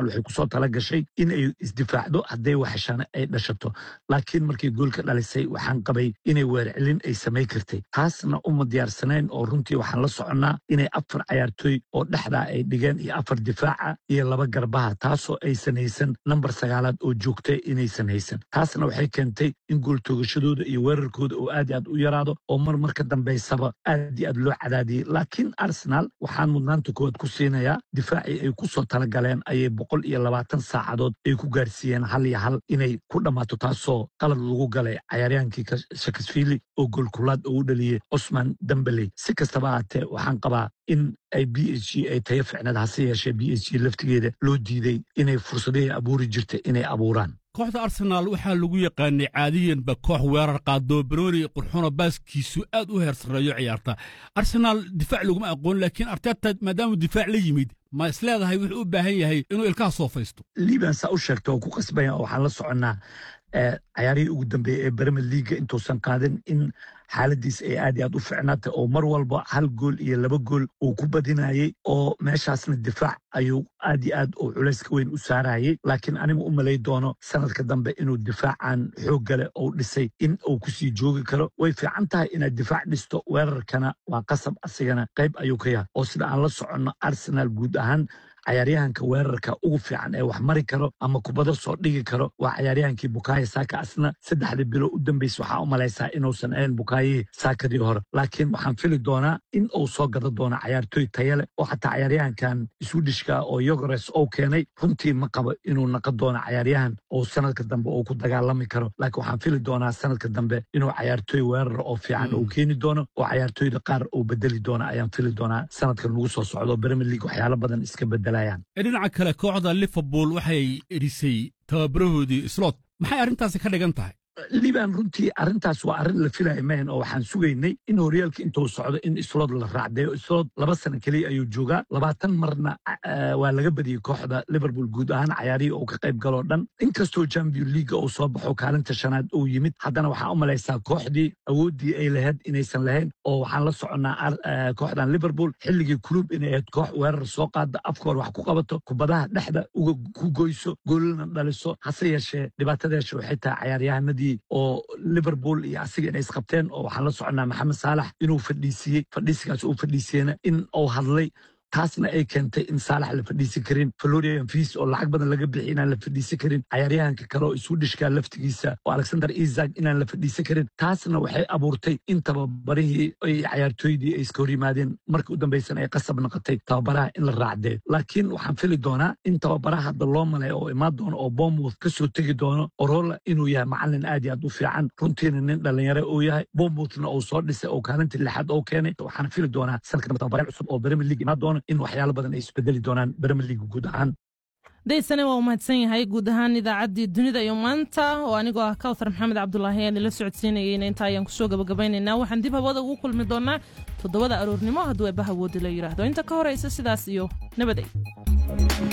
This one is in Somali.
arsenal waxay kusoo tala gashay inay isdifaacdo hadday waxheshana ay dhashato laakiin markay goolka dhalisay waxaan qabay inay weercelin ay samay kartay taasna uma diyaarsanayn oo runtii waxaan la soconnaa inay afar cayaartooy oo dhexdaa ay dhigeen iyo afar difaaca iyo laba garbaha taasoo aysan haysan nambar sagaalaad oo joogta inaysan haysan taasna waxay keentay in gooltoogashadooda iyo weerarkooda oo aad i aad u yaraado oo mar marka dambaysaba aad i aad loo cadaadiyey laakiin arsenal waxaan mudnaanta koowaad ku siinayaa difaacii ay ku soo talagaleen ayay boqol iyo labaatan saacadood ay ku gaarsiiyeen hal iyo hal inay ku dhammaato taasoo qalad lagu galay cayaaryaankii shakasfiili oo goolkulaad oo u dhaliyey cosman dambeley si kastaba ahaatee waxaan qabaa in ay b h g ay tayo ficneed hase yeeshee b h g laftigeeda loo diiday inay fursadihii abuuri jirta inay abuuraan kooxda arsenaal waxaa lagu yaqaanay caadiyanba koox weerar qaadoo banooni qurxono baaskiisu aad u heer sarreeyo ciyaarta arsenaal difaac laguma aqoon laakiin arteta maadaamuu difaac la yimid ma isleedahay wuxuu u baahan yahay inuu ilkaha soo faysto liban saa u sheegta oo ku qasbaya waxaan la soconnaa cayaarihii ugu dambeeyey ee bremer leaga intuusan qaadin in xaaladiis ay aad iyo aad u ficnaatay oo mar walba hal gool iyo laba gool uu ku badinayey oo meeshaasna difaac ayuu aad iyo aad uu culayska weyn u saarayey laakiin aniga u malay doono sanadka dambe inuu difaacan xooggale uu dhisay in uu kusii joogi karo way fiican tahay inaad difaac dhisto weerarkana waa qasab asigana qayb ayuu ka yahay oo sida aan la soconno arsenal guud ahaan cayaaryahanka weerarka ugu fiican ee wax mari karo ama kubado soo dhigi karo waa cayaaryahankii bukaayo saaka asna saddexdii bilo u dambaysa waxaa u malaysaa inuusan ahayn bukaayihii saakadii hore laakiin waxaan fili doonaa in uu soo gada doono cayaartooy tayale oo xataa cayaaryahankan swidishka oo yogores ou keenay runtii ma qabo inuu naqon doono cayaaryahan oo sanadka dambe uu ku dagaalami karo laakiin waxaan fili doonaa sanadka dambe inuu cayaartooy weerar oo fiican uu keeni doono oo cayaartooyda qaar uu bedeli doono ayaan fili doonaa sanadkan lagu soo socdo premier league waxyaalo badan iska bedela dhinaca kale kooxda liverpool waxay edhisay tababarahoodii slot maxay arrintaasi ka dhigan tahay liban runtii arrintaas waa arrin la filaya mahan oo waxaan sugaynay in horyaalka intuu socdo in islood la raacdeeyo islood laba sano keliya ayuu joogaa labaatan marna waa laga badiyey kooxda liverpool guud ahaan cayaarihii uu ka qayb galoo dhan inkastoo champion leaga uu soo baxo kaalinta shanaad uu yimid haddana waxaa u malaysaa kooxdii awooddii ay lahayd inaysan lahayn oo waxaan la soconnaa kooxdan liverpool xilligii kulub inay ahayd koox weerar soo qaada afkoor wax ku qabato kubadaha dhexda uga ku goyso goolana dhaliso hase yeeshee dhibaatadeesha waxay tahay cayaaryahanadii oo liverpool iyo asiga inay isqabteen oo waxaan la soconnaa maxamed saalax inuu fadhiisiyey fadhiisigaas uu fadhiisiyena in uu hadlay taasna ay keentay in saalax la fadhiisi karin florian fiis oo lacag badan laga bixi inaan la fadhiisi karin cayaaryahanka kale oo iswidhishka laftigiisa oo alexander isak inaan la fadhiisi karin taasna waxay abuurtay in tababarihii cayaartooydii ay iska hor yimaadeen markii u dambaysan ay qasab noqotay tababaraha in la raacdee laakiin waxaan fili doonaa in tababaraha hadda loo malay oo imaan doono oo bournemouth ka soo tegi doono orola inuu yahay macalin aad iyo aad u fiican runtiina nin dhalinyare uu yahay bournemouthna uu soo dhisay oo kaalintii lixaad oo keenay waxaan fili doonaa sanadka dambe tababare cusub oo premier league imaan doono in waxyaalo badan ay isbedeli doonaan premier league guud ahaan daysane waa u mahadsan yahay guud ahaan idaacaddii dunida iyo maanta oo anigoo ah kawthar maxamed cabdulaahi aan ila socodsiinayeyna inta ayaan kusoo gabagabaynaynaa waxaan dib hawada ugu kulmi doonaa toddobada aroornimo hadduu eebbaha woodi la yidhaahdo inta ka horaysa sidaas iyo nabaday